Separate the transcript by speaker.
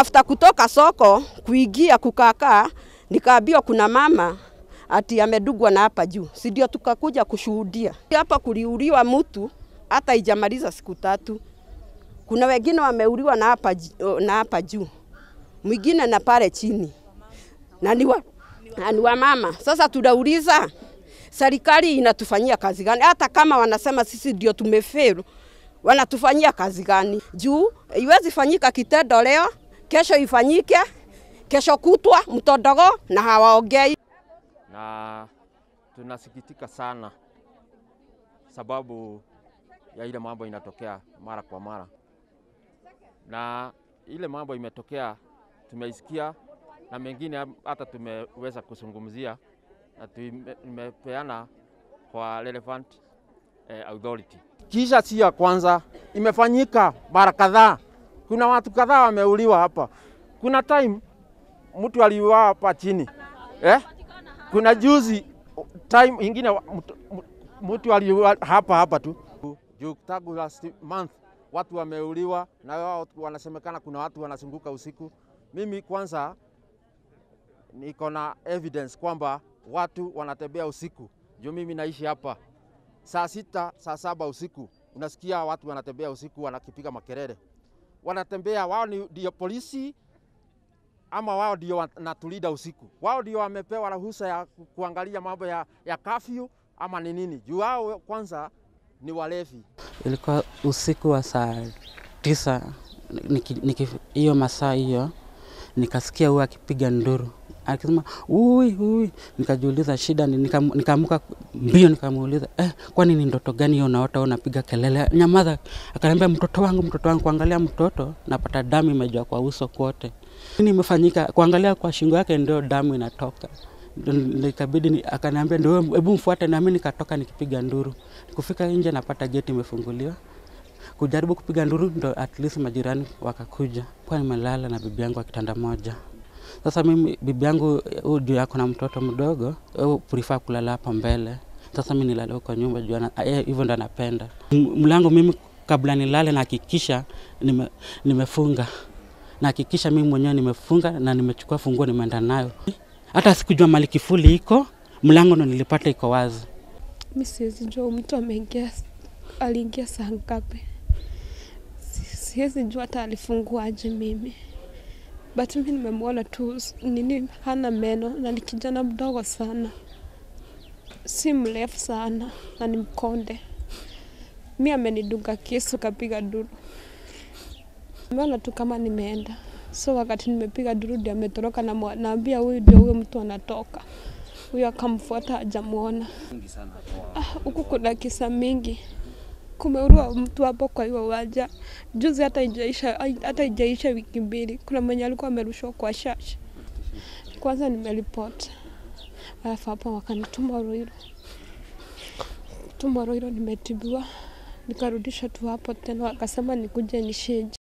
Speaker 1: After kutoka soko kuingia kukakaa, nikaambiwa kuna mama ati amedugwa na hapa juu, si ndio? Tukakuja kushuhudia hapa, kuliuliwa mtu hata ijamaliza siku tatu. Kuna wengine wameuliwa na hapa, ji- na hapa juu, mwingine na pale chini na ni wa, na ni wa mama. Sasa tunauliza serikali inatufanyia kazi gani? Hata kama wanasema sisi ndio tumefail, wanatufanyia kazi gani? Juu iwezi fanyika kitendo leo, kesho ifanyike, kesho kutwa mtodogo na hawaongei.
Speaker 2: na tunasikitika sana sababu ya ile mambo inatokea mara kwa mara, na ile mambo imetokea tumeisikia, na mengine hata tumeweza kuzungumzia na tumepeana kwa relevant eh, authority. Kisha si ya kwanza, imefanyika mara kadhaa. Kuna watu kadhaa wameuliwa hapa. Kuna time mtu aliuawa hapa chini eh? Kuna juzi time ingine wa- mtu- mtu- mtu aliuawa hapa hapa tu juu tangu last month watu wameuliwa, na wao wanasemekana kuna watu wanazunguka usiku. Mimi kwanza niko na evidence kwamba watu wanatembea usiku, juu mimi naishi hapa saa sita, saa saba usiku, unasikia watu wanatembea usiku, wanakipiga makelele, wanatembea wao ni ndio polisi ama wao ndio wanatulinda usiku? Wao ndio wamepewa ruhusa ya ku- kuangalia mambo ya, ya kafyu ama ni nini? Juu wao kwanza ni walevi.
Speaker 3: Ilikuwa usiku wa saa tisa niki- niki- hiyo masaa hiyo nikasikia huyu akipiga nduru akisema ui ui, nikajiuliza shida ni, nikam- nikaamuka mbio nikamuuliza eh, kwani ni ndoto gani hiyo unaota wewe unapiga kelele? Nyamaza. Akaniambia mtoto wangu, mtoto wangu. Kuangalia mtoto napata damu imejaa kwa uso kwote. Nini imefanyika? Kuangalia kwa shingo yake ndio damu inatoka Ndio ikabidi ni, akaniambia ndio hebu mfuate, nami nikatoka nikipiga nduru. Kufika nje napata geti imefunguliwa, kujaribu kupiga nduru, ndo at least majirani wakakuja. Kwa nimelala na bibi yangu kwa kitanda moja. Sasa mimi bibi yangu huyu juu yako na mtoto mdogo, huyu prefer kulala hapo mbele. Sasa mimi nilale huko nyumba juu ana- yeye hivyo ndo anapenda. M- Mlango mimi kabla nilale nahakikisha nime, nimefunga nahakikisha mimi mwenyewe nimefunga na nimechukua funguo nimeenda nayo. Hata sikujua mali kifuli iko, mlango ndo nilipata iko wazi.
Speaker 4: Mi siwezi jua huyu mtu ameingia, aliingia saa ngapi. Si- Siwezi jua hata alifunguaje mimi, but mi nimemwona tu s- nini, hana meno na ni kijana mdogo sana, si mrefu sana na ni mkonde. Mi amenidunga kisu kapiga duru, nimeona tu kama nimeenda so wakati nimepiga duru ndio ametoroka, na mwa- naambia huyu ndio huyo mtu anatoka. Huyo akamfuata hajamwona. Ah, huku kuna kisa mingi, kumeurua mtu hapo kwa hiyo uwanja juzi, hata ijaisha hata ijaisha wiki mbili. Kuna mwenye alikuwa amerushwa kwa shashi, kwanza nimeripoti, alafu hapo wakanituma Ruiru, tuma Ruiru, nimetibiwa nikarudisha tu hapo tena, wakasema nikuje nishinje.